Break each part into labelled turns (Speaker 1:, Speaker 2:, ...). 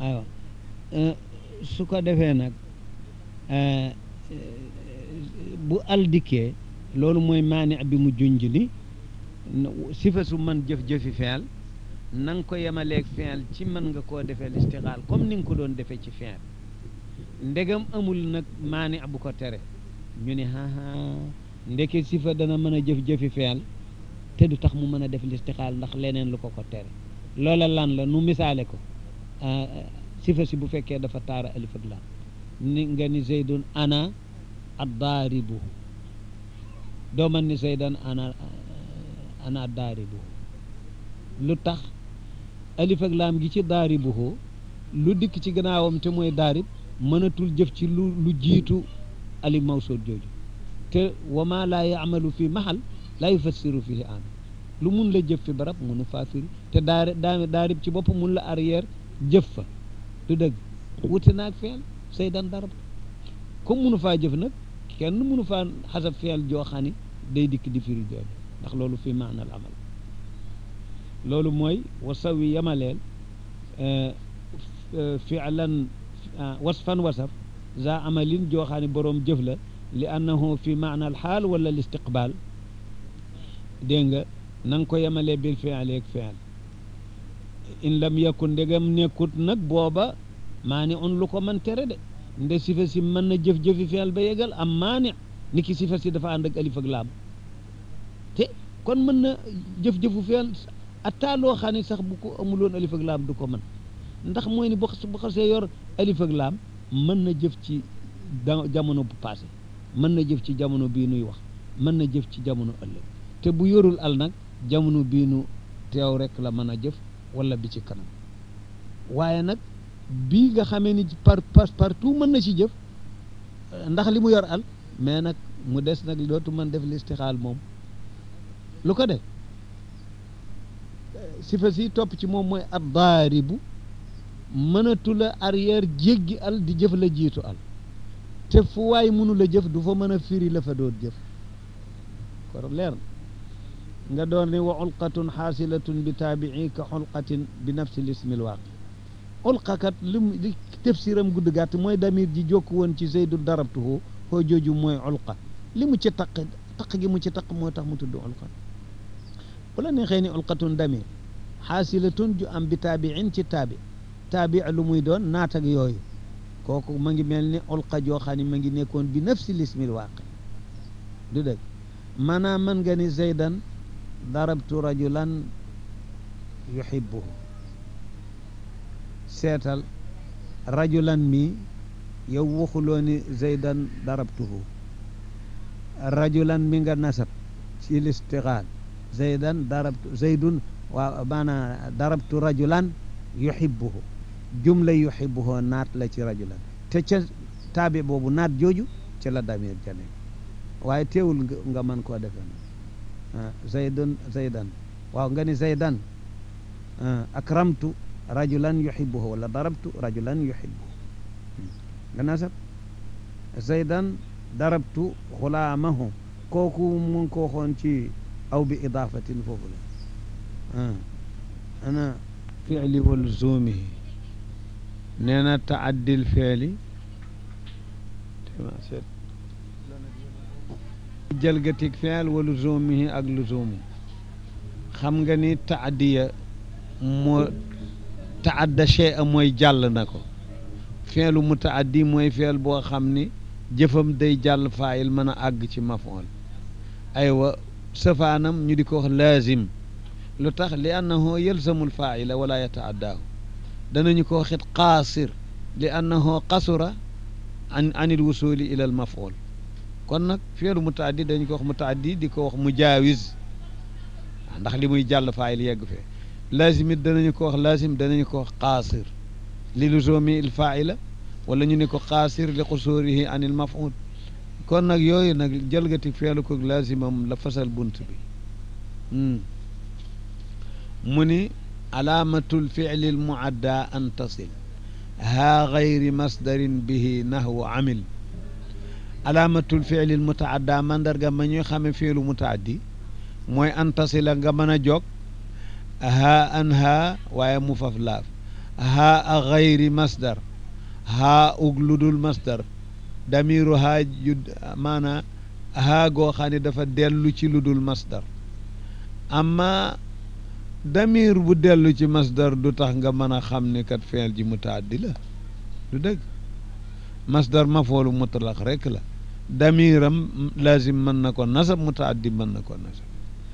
Speaker 1: aywa su ko defee nag bu al dikkee loolu mooy maani bi mu junj ni sifa su man jëf-jëfi feel na nga ko yemaleeg feel ci mën nga koo defee listixaal comme ni nga ko doon defee ci feel ndegam amul nag maani bu ko tere ñu ne aa ndeke sifa dana mën a jëf-jëfi feel te du tax mu mën a def listixaal ndax leneen lu ko ko tere loola lan la nu misaale ko sifa si bu fekkee dafa taara alif ak laam ni nga ni zeydun ana addaaribu doo man ni zeydan ana ana addaaribu lu tax alif ak laam gi ci daaribuhu lu dikk ci gannaawam te mooy daarib mënatul jëf ci lu lu jiitu alif mawsuul jooju te wa ma laa yaamalu fi mahal laa yufassiru fihi an lu mun la jëf fi barab munu faa firi te daari daa daarib ci bopp mun la arrière jëf fa du dëgg wuti naag feel saydan darab comme munu faa jëf nag kenn munu faa xasab feel joo xam ni day dikk di firi jooju ndax loolu fi maanal amal loolu mooy wasawi yamaleel filan wasfan wasaf za amalin joo xam ne boroom jëf la li annahu fi maana al xaal wala l istiqbal dégg nga na nga ko yemalee bil fi'li ak fi'l in lam yakun ndegam nekkut nag booba maani un lu ko man tere de nde sifa si mën na jëf-jëfi fi'l ba yegal am maani ni ki sifa si dafa ànd ak alif ak laam te kon mën na jëf-jëfu fi'l atta loo xam ne sax bu ko amuloon alif ak laam du ko mën ndax mooy ni bu xasee yor alif ak laam mën na jëf ci jamono bu passé mën na jëf ci jamono bii nuy wax mën na jëf ci jamono ëllëg te bu yorul al nag jamono bii nu teew rek la mën a jëf wala bi ci kanam waaye nag bii nga xamee ni par par partout mën na ci jëf ndax li mu yor al mais nag mu des nag dootu mën def listixaal moom lu ko def sifa si topp ci moom mooy ad daaribu mënatu la arrière jéggi al di jëf la jiitu al te fu waay mënu la jëf du fa mën a firi la fa doon jëf kon leer nga doon ne wa ulqatun xaasilatun bi taabii ka xulqatin bi nafsi lismil waaqi ulqakat lim li tafsiram gudd gàtt mooy damir ji jokk woon ci zeydu darabtuhu xoo jooju mooy ulqa li mu ci taq taq gi mu ci taq moo tax mu tudd ulqa bu la neexee ni ulqatun damir xaasilatun ju am bi taabiin ci taabi taabi lu muy doon naat ak yooyu kooku ma ngi mel ni ulqa joo xam ne ma ngi nekkoon bi nafsi lismil waaqi du dëgg maanaam mën nga ni zaydan darabtu rajulan yuhibbuhu seetal rajulan mi yow waxuloo ni zaydan darabtuhu rajulan mi nga nasab ci listixaal zaydan darabtu zaydun waaw maanaa darabtu rajulan yuhibbuhu jumla yuhibbuhu naat la ci rajulan te ca taabi boobu naat jooju ca la damir ja nekk waaye teewul nga mën koo defe zaydun zaydan waaw nga ni zaydan akramtu rajulan yuhibbuhu wala darabtu rajulan yuhibbuhu nga nasab zaydan darabtu xulaamahu kooku mu ngi ko waxoon ci aw bi idaafatin foofu la ana fiili wa luzumihi nee na taaddil fiili jalgatik fiil wa luzumihi ak luzumu xam nga ni taaddiya moo taadda chey a mooy jàll na ko fiilu mutaaddi mooy fiil boo xam ni jëfam day jàll faayil mën a àgg ci mafool aywa safaanam ñu di ko wax laazim lu tax li annahu yalzamul faa'ila wala yata'addaahu danañu ko waxit qaasir li annahu qasura an anil wusuli ila al maf'ul kon nag fi'lu mutaaddi dañu ko wax mutaaddi di ko wax mujaawiz ndax li muy jàll faa'il yegg fee laazim it danañu ko wax laazim danañu ko wax qaasir li luzumi il faa'ila wala ñu ne ko qaasir li qusurihi anil maf'ul kon nag yooyu nag jëlgati feelu ko laazimam la fasal bunt bi mu ni alaamatul fi'li al muadda an tasil haa gayri masdarin bihi nahwu amil alaamatul fi'li al mutaadda mandarga ma ñuy xame fiilu mutaaddi mooy an tasila nga mën a jog haa an haa waaye mu faf laaf haa a xayri masdar haa ug ludul masdar damiru haa ju maanaa haa goo xam ne dafa dellu ci ludul masdar amma damir bu dellu ci masdar du tax nga mën a xam ni kat feel ji mutaaddi la du dëgg masdar mafoolu mutlaq rek la damiram lazim mën na ko nasab mutaaddi mën na ko nasab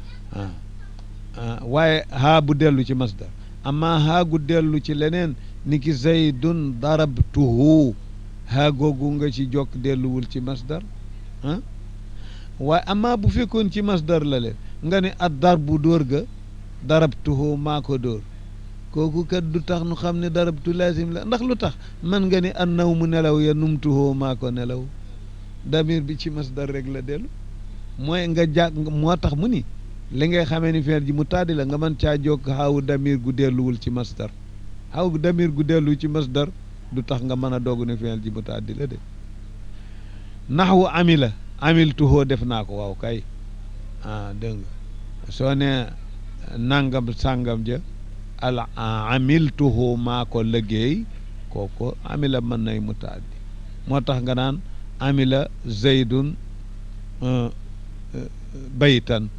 Speaker 1: ah waaye haa bu dellu ci masdar amma haa gu dellu ci leneen ni ki zaydun darabtuhu haa googu nga ci jokk delluwul ci masdar ah waaye amma bu fekkoon ci masdar la leen nga ne ad darbu dóor ga darabtuhu maa ko dóor kooku kat du tax nu xam ne darabtu lazim la ndax lu tax man nga ne an naw mu nelaw ya numtuhu maa ko nelaw damir bi ci masdar rek la dellu mooy nga jàg moo tax mu ni li ngay xamee ni feer ji mu tàddi la nga mën caa jokk xaawu damir gu delluwul ci masdar xaaw damir gu dellu ci masdar du tax nga mën a doog ne feer ji mu tàddi la de naxwu amila amiltuhoo def naa ko waaw kay ah dégg nga soo ne nangam sàngam ja al amiltuhu maa ko liggéey kooku amila mën nay mu tàddi moo tax nga naan amila zaydun baytan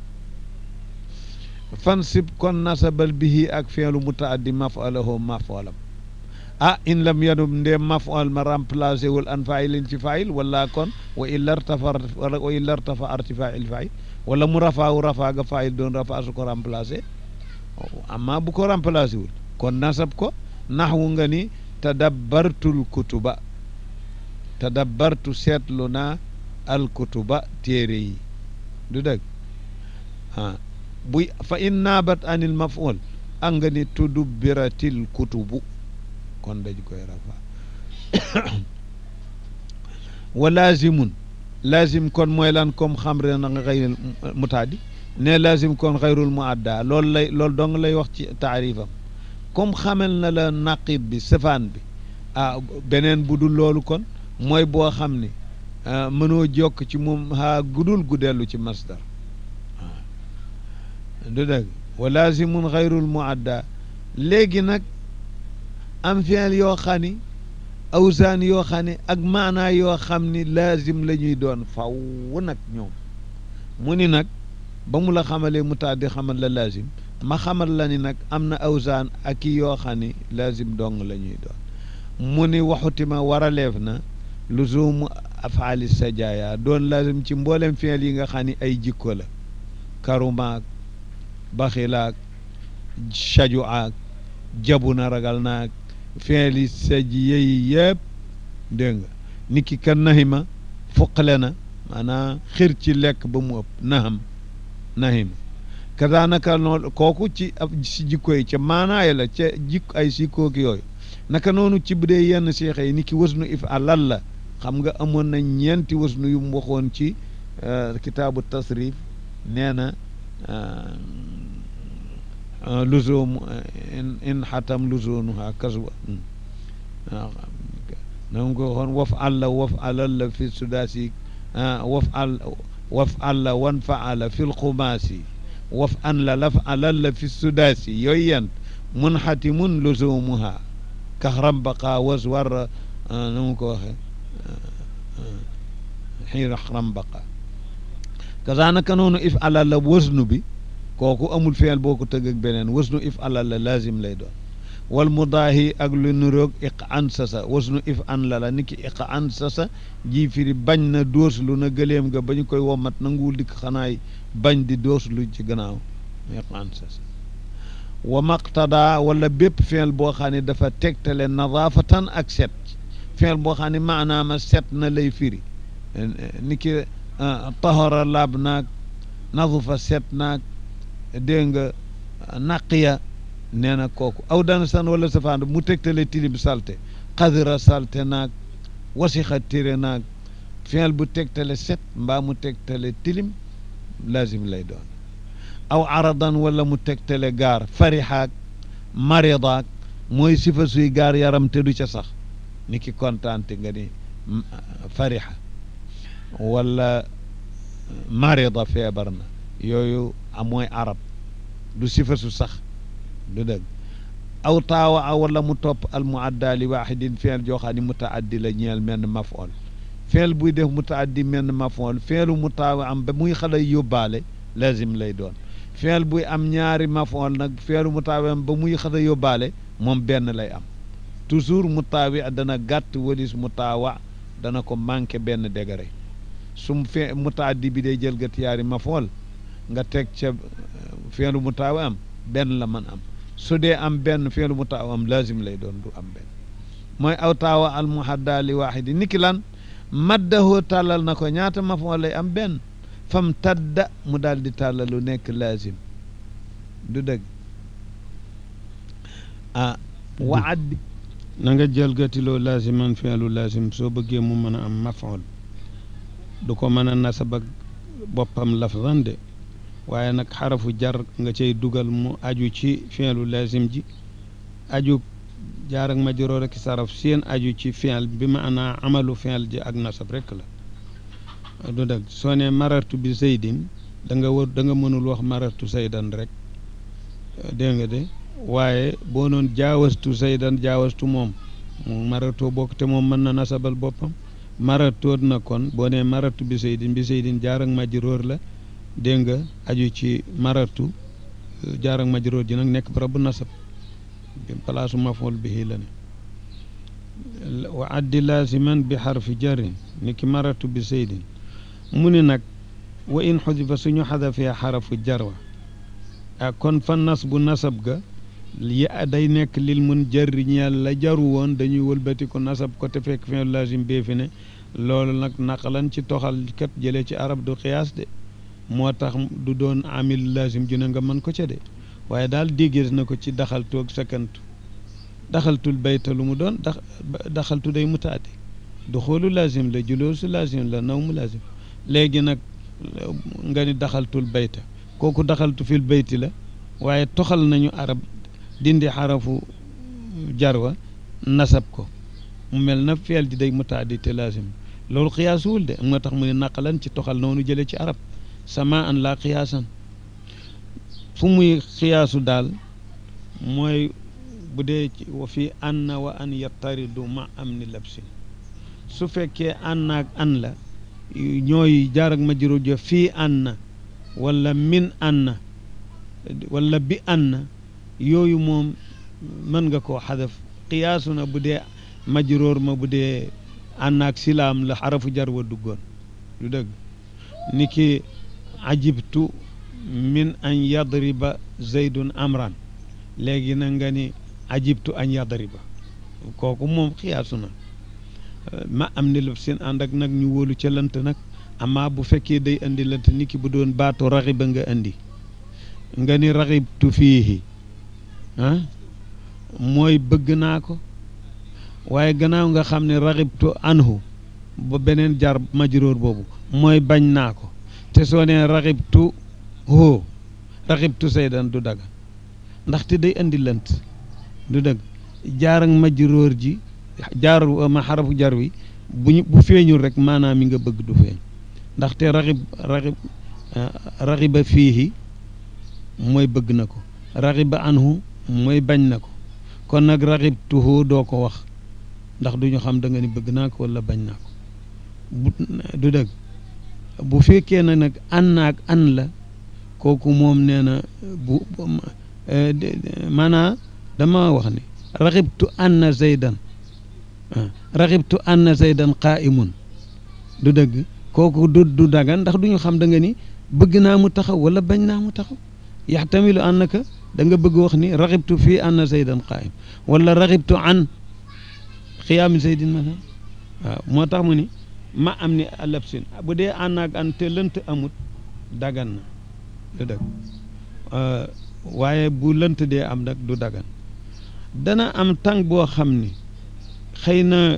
Speaker 1: fansib kon nasabal bihi ak feelu mutaaddi mafalahu mafalam ah in lam yanub ndem mafal ma remplacé wul an failin ci fail wala kon wa illa rtafa wa illa rtafa artifail fail wala mu rafaawu rafaa ga fail doon rafaa su ko remplacé amma bu ko remplacé wul kon nasab ko naxwu nga ni tadabbartul kutuba tadabbartu seetlu naa al kutuba téere yi du dëgg ah buy fa in naabat anil maf'ul a nga ni tudubbiratil kutubu kon dañ koy rafa wa lazimun lazim kon mooy lan comme xam re na nga xëyril mutaaddi ne lazim kon xayrul muadda loolu lay loolu dong lay wax ci taarifam comme xamel na la naqib bi safaan bi ah beneen bu dul loolu kon mooy boo xam ni mënoo jokk ci moom haa gudul gu dellu ci masdar du dëgg wa lazimun xayrul muadda léegi nag am fiil yoo xam ni awsaan yoo xam ne ak maanaa yoo xam ni laazim la ñuy doon faw nag ñoom mu ni nag ba mu la xamalee mutaaddi xamal la laazim ma xamal la ni nag am na awsaan ak i yoo xam ni laazim dong la ñuy doon mu ni waxutima waraleef na luzumu afaali sajaaya doon laazim ci mboolem fiil yi nga xam ni ay jikko la karumaak baxilaak sajuaak jabu na ragal naak fiili saj yeyi yëpp dégg nga nit ki kan nahima fuqale na maanaam xir ci lekk ba mu ëpp naham nahima kazaanaka noonu kooku ci ab si jikko yi ca maanaay la ca jikko ay sikkooki yooyu naka noonu ci bu dee yenn seexe yi nit ki wasnu if alal la xam nga amoon na ñeenti wasnu yu mu waxoon ci kitaabu tasrif nee na luzum in xatam luzunuha kaswa na nga ko waxoon waf alla waf alal la fi sudaasi waf al waf alla wan faala fi lxumaasi waf an la laf alal la fi sudaasi yooyu yent mun xatimun luzumuha kaxram baqa was war na mu ko waxe xiir xram baqa kazaanaka noonu if alal la wasnu bi kooku amul feel boo ko tëgg ak beneen wasnu if alal la lazim lay doon wal mudaahi ak lu nuroog iq an sasa wasnu if an la la ni ki iq an sasa ji firi bañ na dooslu na gëleem ga ba ñu koy womat nanguwul dikk xanaay bañ di dooslu ci gannaaw iq an sasa wa maqtada wala bépp feel boo xam ne dafa tegtale nadaafatan ak set feel boo xam ne maanaama set na lay firi ni ki tahara laab naag nadufa set naag dégg nga naqiya nee na kooku aw dana san wala safaan mu tegtale tilim salte xadira salte naag wasixa tire naag fiil bu tegtale set mbaa mu tegtale tilim lazim lay doon aw aradan wala mu tegtale gaar farixaak maridaak mooy sifa suy gaar yaram te du ca sax ni ki kontaante nga ni farixa wala marida feebar na yooyu mooy arab du sifa su sax du dëgg
Speaker 2: aw taawa a wala mu topp al muadda li waxidin fiil joo xam ne mutaaddi la ñeel menn mafool fiil buy def mutaaddi menn mafool fiilu mu taawa am ba muy xale yóbbaale lazim lay doon fiil buy am ñaari mafool nag fiilu mu taawa am ba muy xale yóbbaale moom benn lay am toujours mu taawi dana gàtt walis mu taawa dana ko manqué benn degré su mu fee mutaaddi bi day jël gat yaari mafool nga teg ca fiilu mu taawa am benn la man am su dee am benn fiilu mu taawa am lazim lay doon du am benn mooy aw taawa al muhadda li waaxidi niki lan maddahoo tàllal na ko ñaata mafool lay am benn fam tadda mu daal di tàllalu nekk lazim du dëgg ah wa addi
Speaker 1: na nga jalgatiloo laasiman fi'lu laasim soo bëggee mu mën a am mafool du ko mën a nasab ak boppam lafzan de waaye nag xarafu jar nga cay dugal mu aju ci fi'lu laasim ji aju jaar ak majroor ak saraf seen aju ci fi'l bi maanaa amalu fi'l ji ak nasab rek la du dëgg soo ne marartu bi zaydin da nga war da nga mënul wax marartu saydan rek dégg nga de waaye boo noon jaawastu saydan jaawastu moom maratoo bokk te moom mën na nasabal boppam maratoot na kon boo nee maratu bi saydin bi saydin jaar ak majroor la dégg nga aju ci maratu jaar ak majroor ji nag nekk barabu nasab bi palaasu mafool bihi la ne wa addi laasiman bi xarfi jarin ni ki maratu bi saydin mu ni nag wa in xudifa suñu xadafee xarafu jarwa ah kon fa nas bu nasab ga yi day nekk lil mun jarri ñeel la jaru woon dañuy wëlbati ko nasab ko te fekk fin lazim bee fi ne loolu nag naqalan ci toxal kat jëlee ci arab du xiyaas de moo tax du doon amil lazim ju ne nga mën ko ca de waaye daal déggees na ko ci daxaltu ak sakantu daxaltul bayta lu mu doon dax daxaltu day mutaati du xoolu lazim la juloosu lazim la naw mu lazim léegi nag nga ni daxaltul bayta kooku daxaltu fil bayti la waaye toxal nañu arab dindi xarafu jarwa nasab ko mu mel na feel ji day mutaaddi te lazim loolu xiyaasuwul de moo tax mu ne naqalan ci toxal noonu jëlee ci arab sama an laa xiyaasan fu muy xiyaasu daal mooy bu dee ci wa fii anna wa an yattaridu ma am ni labsin su fekkee anna ak an la ñooy jaar ak majruur ja fii anna wala min anna wala bi anna yooyu moom mën nga koo xadaf xiyaasu na bu dee majroor ma bu dee ànd ak silaam la xarafu jar wa duggoon lu dëgg ni ki ajibtu min an yadriba zaydun amran léegi na nga ni ajibtu an yadriba kooku moom xiyaasu na ma am ni lëf seen ànd ak nag ñu wóolu ca lant nag amaa bu fekkee day indi lant ni ki bu doon baatu raxiba nga indi nga ni raxibtu fiihi ah mooy bëgg naa ko waaye gannaaw nga xam ne raxibtu anhu ba beneen jar majróor boobu mooy bañ naa ko te soo nee raxibtu hoo raxibtu saydan du daga ndaxte day indi lënt du dëgg jaar ak majróor ji jaar ma xarafu jar wi bu ñu bu feeñul rek maanaam mi nga bëgg du feeñ ndaxte raxib raxib raxiba fiihi mooy bëgg na ko raxiba anhu mooy bañ na ko kon nag raxibtuhu doo ko wax ndax duñu xam da nga ni bëgg naa ko wala bañ naa ko bu du dëgg bu fekkee na nag an naag an la kooku moom nee na bu maanaa dama wax ni raxibtu anna zaydan raxibtu anna zaydan qaa'imun du dëgg kooku du du dagan ndax duñu xam da nga ni bëgg naa mu taxaw wala bañ naa mu taxaw yaxtamilu annaka da nga bëgg wax ni raxibtu fii anna zaydan qaa'im wala raxibtu an xiyaami zaydin masalan waaw moo tax mu ni ma am ni alabsin bu dee ànd ak an te lënt amut dagan na du dëgg waaye bu lënt dee am nag du dagan dana am tàng boo xam ni xëy na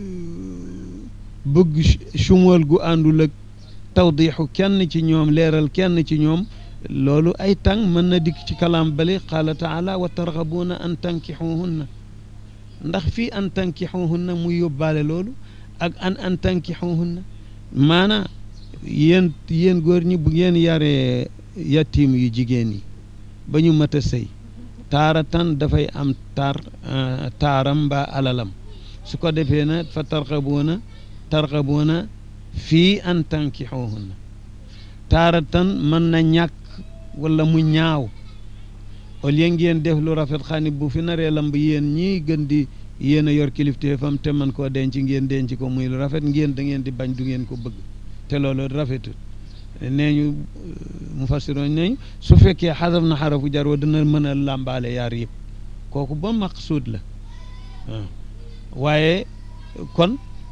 Speaker 1: bëgg sumal gu àndul ak tawdixu kenn ci ñoom leeral kenn ci ñoom loolu ay tàng mën na dikk ci kalaam bale qaala taala wa tarxabuuna an tankixuhunna ndax fii an tankixuhunna muy yóbbaale loolu ak an an tankixuhunna maanaa yéen yéen góor ñi bu ngeen yaree yatiim yu jigéen yi ba ñu mat a sëy taaratan dafay am tar taaram mbaa alalam su ko defee na fa tarxabuuna tarxabuuna fii an tankixuhunna taaratan mën na ñàkk wala mu ñaaw au lieu ngeen def lu rafet xani bu fi naree lamb yéen ñii gën di yéen a yor kilifteefam te man koo denc ngeen denc ko muy lu rafet ngeen da ngeen di bañ du ngeen ko bëgg te loolu rafetul nee ñu mu fassiroon nañ su fekkee xasaf na xarafu jar wa dina mën a làmbaale yaar yëpp kooku ba maqsuud la waaw waaye kon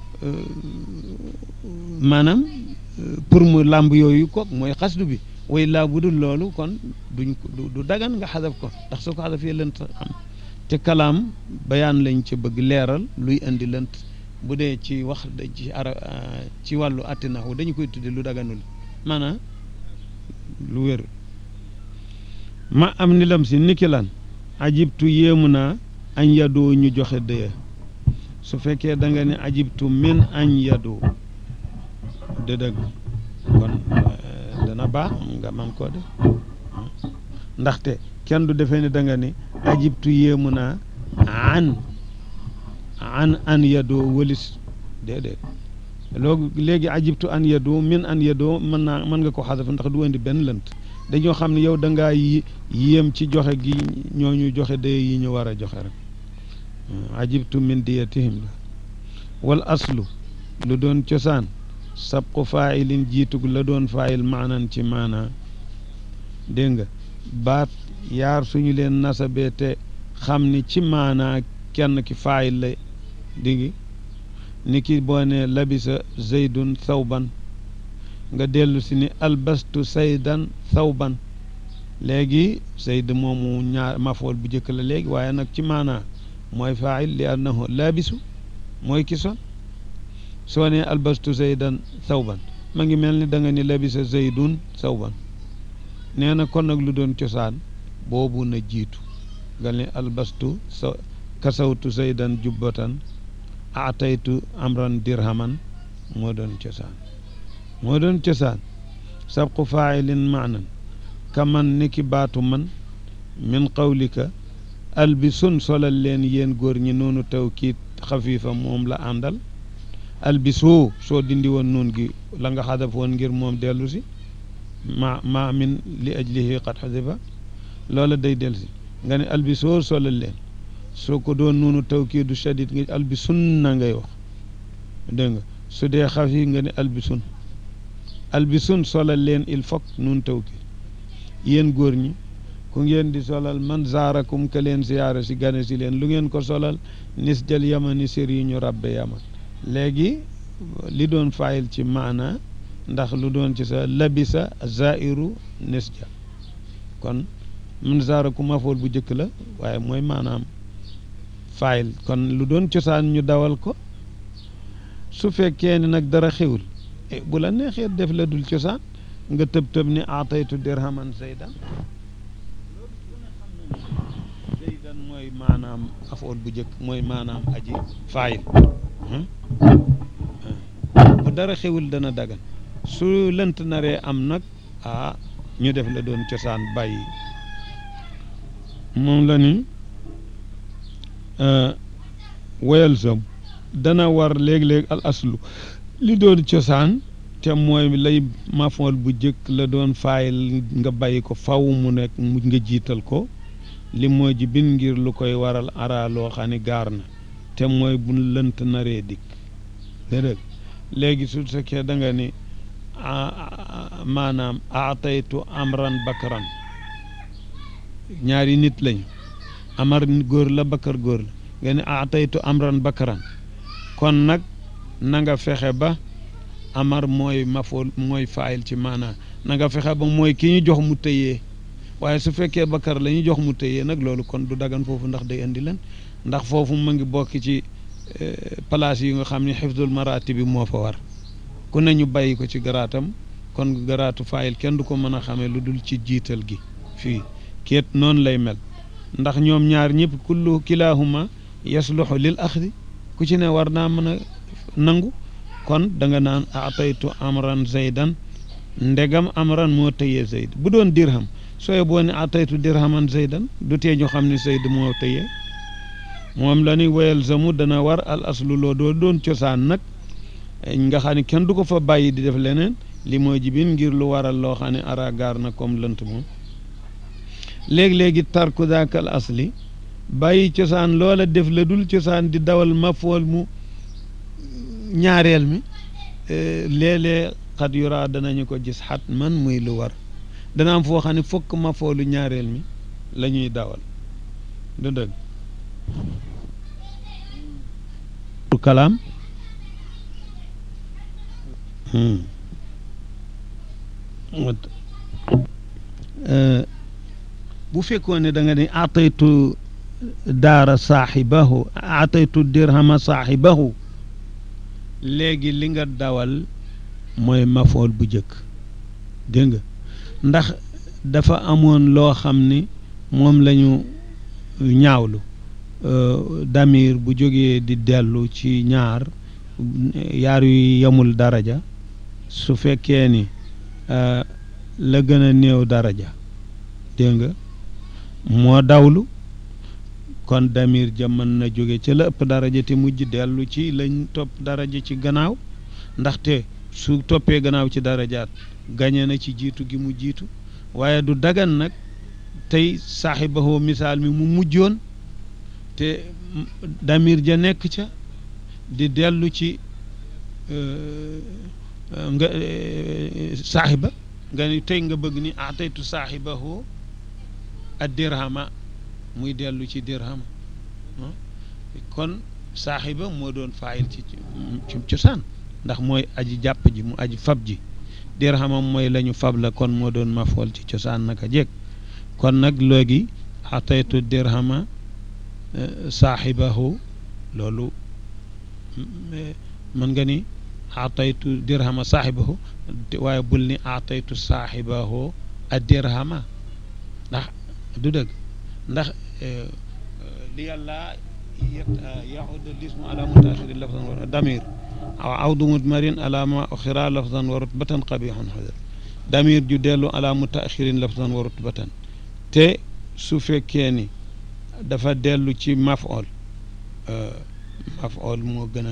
Speaker 1: maanaam pour mu làmb yooyu kook mooy xasdu bi way laa bu dul loolu kon duñ ko du dagan nga xasaf ko ndax soo ko xasafee lënt am te kalaam bayaan lañ ci bëgg leeral luy indi lënt bu dee ci wax ci ara ci wàllu attinahu dañu koy tudde lu daganul maanaam lu wér ma am ni lam si niki lan ajibtu yéemu naa añ yadoo ñu joxe dëya su fekkee da nga ne ajibtu min añ yadoo de dëgg kon dana baax nga man koo def ndaxte kenn du defee ne da nga ne ajibtu yéemu naa an an an yadoo wëlis déedéet loolu léegi ajibtu an yadoo min an yadoo mën naa mën nga ko xasaf ndax du indi benn lënt dañoo xam ne yow da ngaa yéem ci joxe gi ñooñu joxe day yi ñu war a joxe rek ajibtu min diyatihim la wal aslu lu doon cosaan sabqu faa'ilin jiitug la doon faa'il maanan ci maanaa dégg nga baat yaar suñu leen nasabee te xam ni ci maanaa kenn ki faa'il la digi ni ki boo ne labisa zaydun thawban nga dellu si ni albastu saydan thawban léegi zayd moomu ñaar mafool bu njëkk la léegi waaye nag ci maanaa mooy faa'il li annahu labisu mooy ki sol soo ne albastu zaydan thawban ma ngi mel ni da nga ni labisa zaydun thawban nee na kon nag lu doon cosaan boobu na jiitu nga ne albastu sa kasawtu zaydan jubbatan ataytu amran dirhaman moo doon cosaan moo doon cosaan sabqu faa'ilin maanan ka man ni ki baatu man min qawlika albisun solal leen yéen góor ñi noonu tawkiit xafiifa moom la àndal albisu soo dindi woon noon gi la nga xadaf woon ngir moom dellu si ma ma min li ajlihi qad xadifa loola day dellu si nga ne albisoo solal leen soo ko doon noonu tawkiidu shadid nga albisun na ngay wax dégg nga su dee xafi nga ne albisun albisun solal leen il faut nun tawkiid yéen góor ñi ku ngeen di solal man zaarakum ka leen siyaara si gane si leen lu ngeen ko solal nis jël yamani sér yi ñu rabbe yaman léegi li doon fayil ci maana ndax lu doon ci sa labisa zairu nis ja kon man zaarakum mafool bu njëkk la waaye mooy maanaam fayil kon lu doon cosaan ñu dawal ko su fekkee ne nag dara xewul bu la neexee def la dul cosaan nga tëb tëb ni aataytu dirhaman zaydan zaydan mooy maanaam afool bu njëkk mooy maanaam aji faayil bu dara xewul dana dagan su lënt naree am nag ah ñu def la doon cosaan bàyyi moom la ni woyal sam dana war léeg-léeg al aslu li doon cosaan te mooy lay mafool bu jëkk la doon faayil nga bàyyi ko faw mu nekk mu nga jiital ko li mooy ji bin ngir lu koy waral ara loo xam ne gaar na te mooy bu lënt naree dikk dégg léegi su fekkee da nga ni maanaam aataytu amran bakran ñaari nit lañu amar góor la bakar góor la nga ni aataytu amran bakran kon nag na nga fexe ba amar mooy mafool mooy faayil ci maanaa na nga fexe ba mooy ki ñu jox mu tëyee waaye su fekkee bakar la ñu jox mu tëyee nag loolu kon du dagan foofu ndax day indi leen ndax foofu mu ngi bokk ci place yi nga xam ne xifdul maraati bi moo fa war ku ne ñu bàyyi ko ci garaatam kon garaatu faayil kenn du ko mën a xamee lu dul ci jiital gi fii keet noonu lay mel ndax ñoom ñaar ñëpp kullu kilaahuma yasluxu lil axdi ku ci ne war naa mën a nangu kon da nga naan ataytu amran zaydan ndegam amran moo tëyee zayd bu doon dirham sooy boo ne ataytu dirhaman zaydan du tee ñu xam ne zayd moo tëye moom la ni wayal zamu dana war al aslu loo doo doon cosaan nag nga xam ne kenn du ko fa bàyyi di def leneen li mooy jibin ngir lu waral loo xam ne ara gaar na comme lënt moom léegi-léegi tarku daakal asli bàyyi cosaan loola def la dul cosaan di dawal mafool mu ñaareel mi léeg-léeg xat yuraa danañu ko gis xat man muy lu war dana am foo xam ne fokk mafoolu ñaareel mi la ñuy dawal du dëgg kalaam bu fekkoon ne da nga ne ataytu daara saaxibahu ataytu dirhama saaxibahu léegi li nga dawal mooy mafool bu jëkk dégg nga ndax dafa amoon loo xam ni moom la ñu ñaawlu damir bu jógee di dellu ci ñaar yaar yu yemul daraja su fekkee ni la gën a néew daraja dégg nga moo dawlu kon damir ja mën na jóge ca la ëpp daraja te mujj dellu ci lañ topp daraja ci gannaaw ndaxte su toppee gannaaw ci darajaat gañe na ci jiitu gi mu jiitu waaye du dagan nag tey saaxibahoo misaal mi mu mujjoon te damir ja nekk ca di dellu ci nga saaxiba nga ni tey nga bëgg ni ataytu saaxibahoo ad dirhama muy dellu ci dirhama kon saaxiba moo doon faayil ci ci cosaan ndax mooy aji jàpp ji mu aji fab ji dirhamam mooy la ñu fab la kon moo doon mafool ci cosaan naka jekk kon nag léegi ataytu dirhama saaxibahu loolu mën nga ni ataytu dirhama saaxibahu waaye bul ni ataytu saaxibahu a dirhama ndax du dëgg ndax li yàlla yahudu lismu ala mutaaxiri lafzan wa damir aw awdu mudmarin ala ma oxira lafzan wa rutbatan qabixun xadar damir ju dellu ala mutaaxirin lafzan wa rutbatan te su fekkee ni dafa dellu ci maf'ul maf'ul moo gën a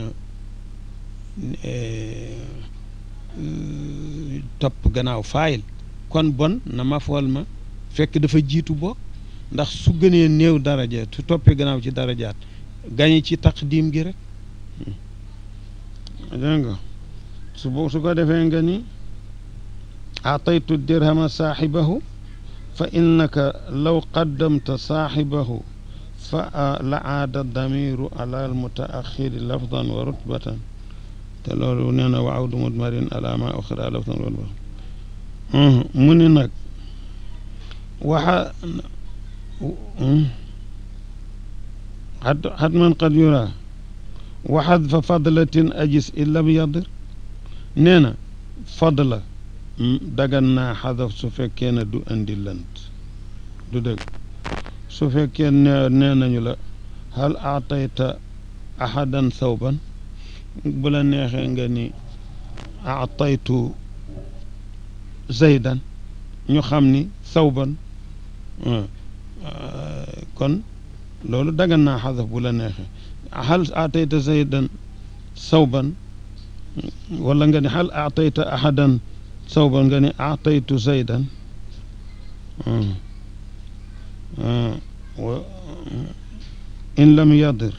Speaker 1: topp gannaaw faayil kon bon na maf'ul ma fekk dafa jiitu boo ndax su gënee néew daraja su toppee gannaaw ci darajaat gañe ci taqdim gi rek dégg nga su bo su ko defee nga ni ataytu dirhama saaxibahu fa innaka law qaddamta saaxibahu fa la aada damiru ala almutaaxiri lafdan wa rutbatan te loolu nee na wa awdu mudmarin ala ma oxira lafdan wa rutbatan mu ni nag waxa xatman qad yura wa xadfa fadlatin ajis in lam yadir nee na fadla dagan naa xadaf su fekkee ne du indi lant du dëgg su fekkee ne nee nañu la hal aatayta ahadan thawban bu la neexee nga ni aataytu zaydan ñu xam ni thawban kon loolu dagan naa xadaf bu la neexee hal aatayta zaydan sawban wala nga ne hal aatayta ahadan sawban nga ne aataytu zaydan in lam yadir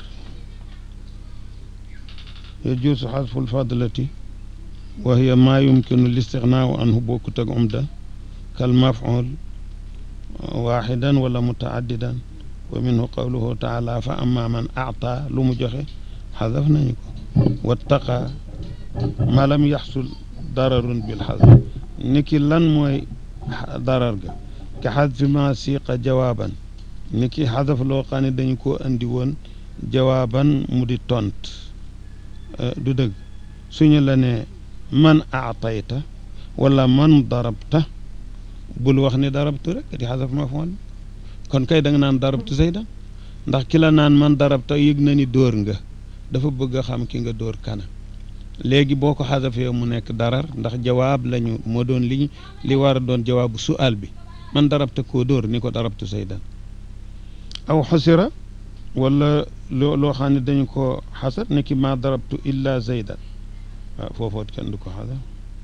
Speaker 1: yajuusu xadfu lfadlati wa hiya maa yumkinu listignaau anhu bokkut ak umda kal maf'ul waaxidan wala mutaaddidan wa minhu qawluhu taala fa amma man aata lu mu joxe xadaf nañu ko wattaqa ma lam yaxsul dararun bil xadf niki lan mooy darar ga ka xadfi ma siiqa jawaaban niki xadaf loo xam ne dañu ko andi woon jawaaban mu di tont du dëgg suñu la ne man aatayta wala man darabta bul wax ne darabtu rek di xadaf mafoon kon kay da nga naan darabtu zaydan ndax ki la naan man darabta yëg na ni dóor nga dafa bëgg a xam ki nga dóor kana léegi boo ko xadafee mu nekk darar ndax jawaab lañu moo doon li li war a doon jawaabu sual bi
Speaker 3: man darabta koo dóor ni ko darabtu zaydan aw xasira wala loo loo xam ne dañu ko xasar ni ki ma darabtu illa zaydan waaw foofoot kenn du ko xasar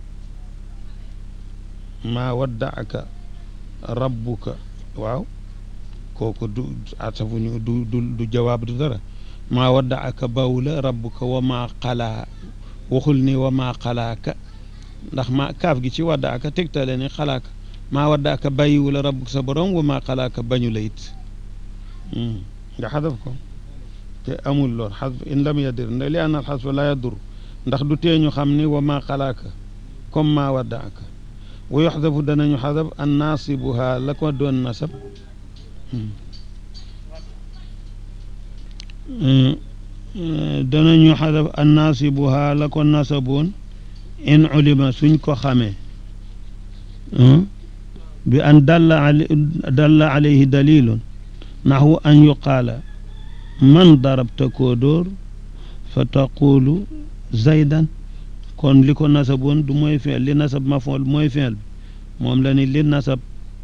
Speaker 3: maa waddaaka rabbuka waaw kooku du asafuñu du du du jawaab du dara maa waddaaka bawla rabbuka wa maa xalaa waxul ni wa maa xalaaka ndax ma kaaf gi ci waddaaka tegtale ni xalaaka maa waddaaka bàyyiwu la rabbuka sa borom wa maa xalaaka bañu la it nga xadaf ko te amul lool xasf in lam yadir nda li anna al xasfa la yadur ndax du tee ñu xam ni wa maa xalaaka comme maa waddaaka wa yuxdafu danañu xadaf an naasibuha la ko doon nasab danañu xadaf an naasibuha la ko nasaboon in ulima suñ ko xamee bi an dalla al dalla alayhi dalilun naxwu an yuqaala man darabta koo dóor fa taqulu zaydan kon li ko nasaboon du mooy feel li nasab mafool mooy feel bi moom la ni li nasab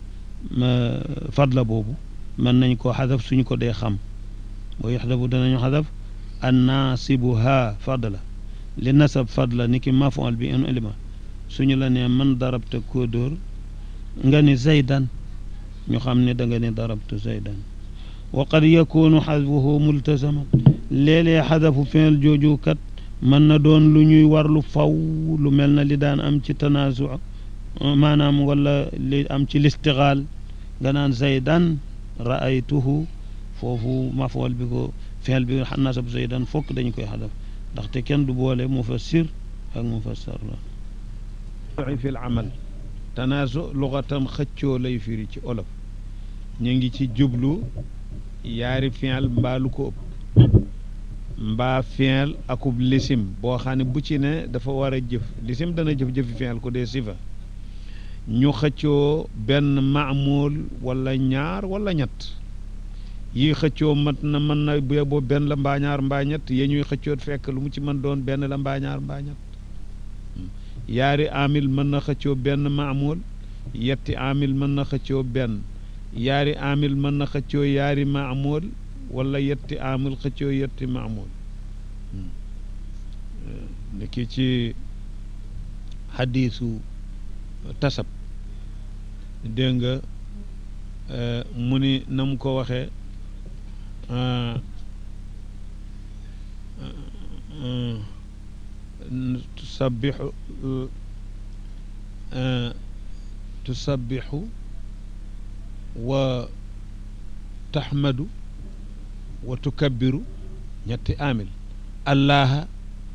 Speaker 3: fadla boobu mën nañ koo xadaf suñ ko dee xam boo yaxdafu danañu xadaf an naasibuha fadla li nasab fadla ni ki mafool bi in ilima suñu la nee man darabta koo dóor nga ni zaydan ñu xam ne da nga ni darabtu zaydan wa qad yakunu xadfuhu multasaman léeg-léeg xadafu feel jooju kat mën na doon lu ñuy warlu faw lu mel na li daan am ci tanaasu maanaam wala li am ci listixaal nga naan zaydan raaytuhu foofu mafool bi ko feel bi nasab zaydan fokk dañu koy xadaf ndaxte kenn du boole mufassir ak mufassar la
Speaker 2: fi l amal tanaasu lugatam xëccoo lay firi ci olof ñu ngi ci jublu yaari fiil mbaa lu ko ëpp mbaa fiil akub lisim boo xam ne bu ci ne dafa war a jëf lisim dana jëf jëfi fiil ku dee sifa ñu xëccoo benn maamool wala ñaar wala ñett yi xëccoo mat na mën na bu boo benn la mbaa ñaar mbaa ñett yee ñuy xëccoot fekk lu mu ci mën doon benn la mbaa ñaar mbaa ñett yaari amil mën na xëccoo benn maamool yetti amil mën na xëccoo benn yaari amil mën na xëccoo yaari maamool wala yetti amil xëccoo yetti maamool niki ci xadiisu tasab dégg nga mu ni na mu ko waxee tusabbixu tusabbixu wa taxmadu wa tukabbiru ñetti amil allaha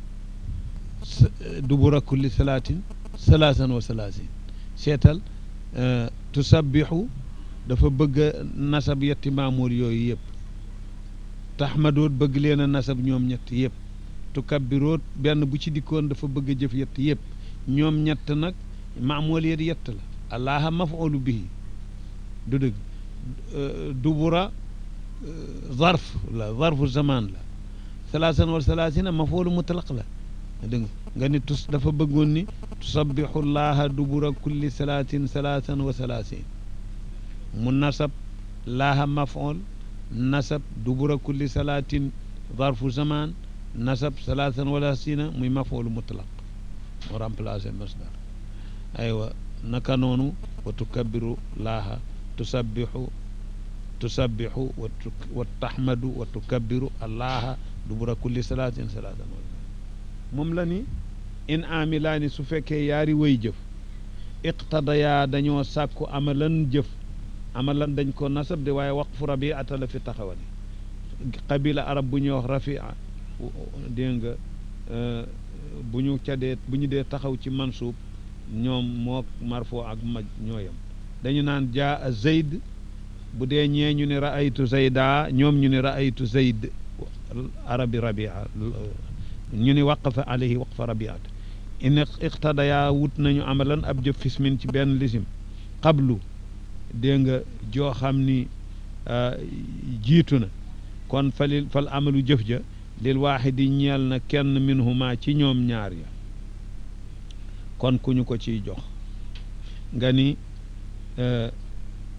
Speaker 2: dubura kulli salaatin salaasan wa salaasin seetal tusabbixu dafa bëgg a nasab yetti maamoor yooyu yëpp taxmadoot bëgg leen a nasab ñoom ñett yëpp tukabbiroot benn bu ci dikkoon dafa bëgg a jëf yett yëpp ñoom ñett nag maamool yet yett la allaha mafoolu bihi du dëgg dubura zarf la zarfu zaman la salaasan wa salaasina mafoolu mutlaq la dégg nga ni tus dafa bëggoon ni tusabbixu llaha dubura kulli salaatin salaasan wa salaasin mu nasab laaha mafool nasab dubura kulli salaatin zarfu zaman nasab salaasan wa salaasina muy mafoolu mutlaq mu remplacé masdar aywa naka noonu wa tukabbiru laaha tusabbixu tusabbixu wa taxmadu wa tukabbiru allaha dubura kulli salaatin salaasan wa moom la ni in amilaani su fekkee yaari way jëf iqtadayaa dañoo sàkku amalan jëf amalan dañ ko nasab de waaye waqfu rabiata la fi taxawal qabila arab bu ñuy wax rafia dégg nga bu ñu ca dee bu ñu dee taxaw ci mansuub ñoom moo marfo ak maj ñooyam dañu naan jaa zayd bu dee ñee ñu ne raaytu zayda ñoom ñu ne raaytu zayd arabi rabia ñu ni waqafa alayhi waqfa rabiat in iqtadaya wut nañu amalan ab jëf fismin ci benn lisim qablu dégg nga joo xam ni jiitu na kon falil fal amalu jëf ja lil waaxidi ñeel na kenn minhuma ci ñoom ñaar ya kon ku ñu ko ciy jox nga ni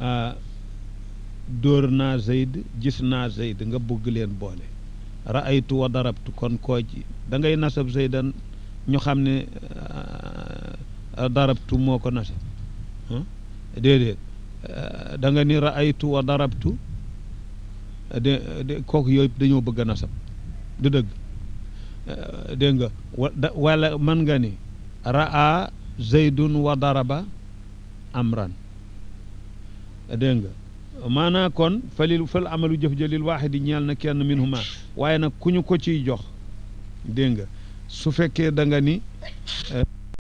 Speaker 2: dóor naa Zayd gis naa Zayd nga bëgg leen boole raaytu wa darabtu kon koo ji da ngay nasab Zaydan ñu xam ne darabtu moo ko nasab déedéet da nga ni raaytu wa darabtu de de kooku yooyu dañoo bëgg a nasab du dëgg dégg nga wala mën nga ni raa zaydun wa daraba amran dégg nga maanaa kon falil fal amalu jëf jëlil waaxidi ñeel na kenn minhuma waaye nag ku ñu ko ciy jox dégg nga su fekkee da nga ni